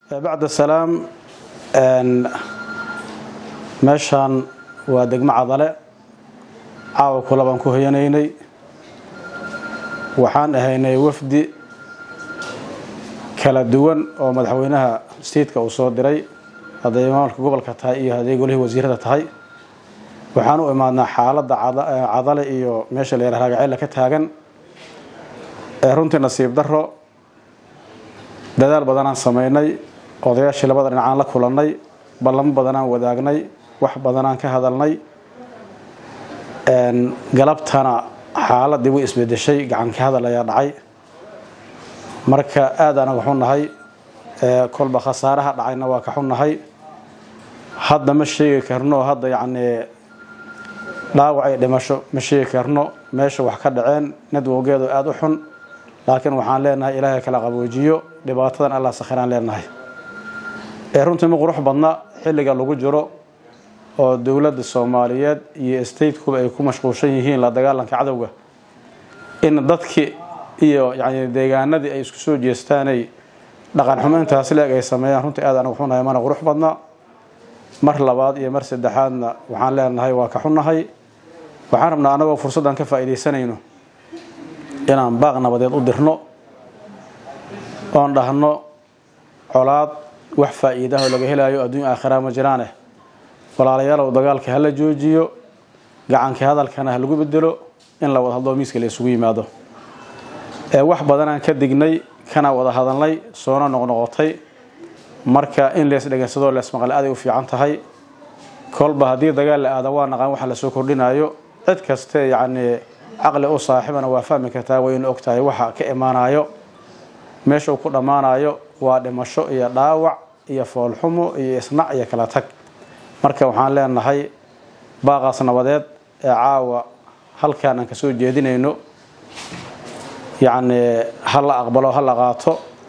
bacda salaam meeshaan waa degmo cadale caawa kula baan ku hoyanaynay waxaan ahaynay wafdi kala duwan oo madaxweynaha stiidka uu soo diray hadday maamulka gobolka tahay iyo hadday golihii wasiirada tahay waxaan u imaadnaa xaaladda cadale iyo meesha la yara raagaceella ka taagan runtii nasiib daro dadaal badanaan samaynay odayaashii labada dhinacaan la kulannay ballamo badanaan wadaagnay wax badanaan ka hadalnay galabtana xaaladii way isbedeshay gacanka hadal ayaa dhacay marka aad anaga xunnahay kolba khasaaraha dhacayna waa ka xunnahay hadda ma sheegi karno hadda yacnii dhaawacay dhimasho ma sheegi karno meesha wax ka dhaceen nadwowgeedu aada u xun laakiin waxaan leenahay ilaahay kala qaboojiyo dhibaatadan allah sakhiraan leenahay runtii ma qurux badna xilliga lagu jiro oo dowladda soomaaliyeed iyo statekuba ay ku mashquulshan yihiin la dagaalanka cadowga in dadkii iyo yani deegaanadii ay isku soo jeestaanay dhaqan xumo intaas leeg ay sameeyaan runtii aad anagu xunahay mana qurux badna mar labaad iyo mar saddexaadna waxaan leenahay waa ka xunnahay waxaan rabnaa anagoo fursaddan ka faa'iidaysanayno inaan baaq nabadeed u dirno oon dhahno colaad wax faa'iidaho laga helaayo adduunya aakhiraa ma jiraaneh walaalayaalow dagaalka hala joojiyo gacanka hadalkana ha lagu bedelo in la wada hadloo miiska la isugu yimaado wax badanaan ka dignay kana wada hadalnay soona noqnoqotay marka in lees dhegeysadoo leesmaqle aday u fiican tahay kolba haddii dagaal la aada waa naqaan waxa lasoo kordhinayo cid kaste yacnii caqli u saaxibana waa fahmi kartaa wayna og tahay waxa ka imaanayo meesha uu ku dhammaanayo waa dhimasho iyo dhaawac iyo foolxumo iyo isnac iyo kala tag marka waxaan leenahay baaqaas nabadeed ee caawa halkaan aan kasoo jeedinayno yacnii ha la aqbalo ha la qaato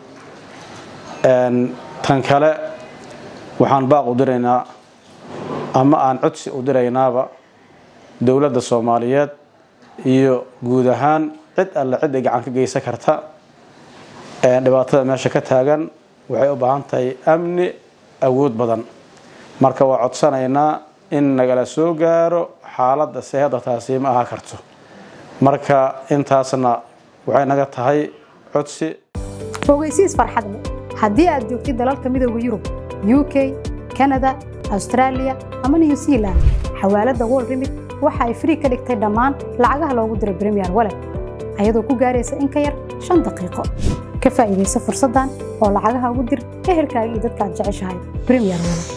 tan kale waxaan baaq u diraynaa ama aan codsi u diraynaaba dowladda soomaaliyeed iyo guud ahaan cid alle cid ay gacan ka geysan karta dhibaatada meesha ka taagan waxay u baahan tahay amni awood badan marka waa codsanaynaa in nagala soo gaaro xaaladda se hadda taasi ma ahaa karto marka intaasna waxay naga tahay codsi ogeysiis farxad leh haddii aad joogtid dalalka midooda yurub u k kanada austraaliya ama new zealand xawaaladda wol remit waxa ay frii ka dhigtay dhammaan lacagaha loogu diro bremiyer walet ayadoo ku gaaraysa in ka yar shan daqiiqo ka faa'iidaysa fursaddan oo lacagaha ugu dir ehelkaaga iyo dadka aad jeceshahay bremiyer walet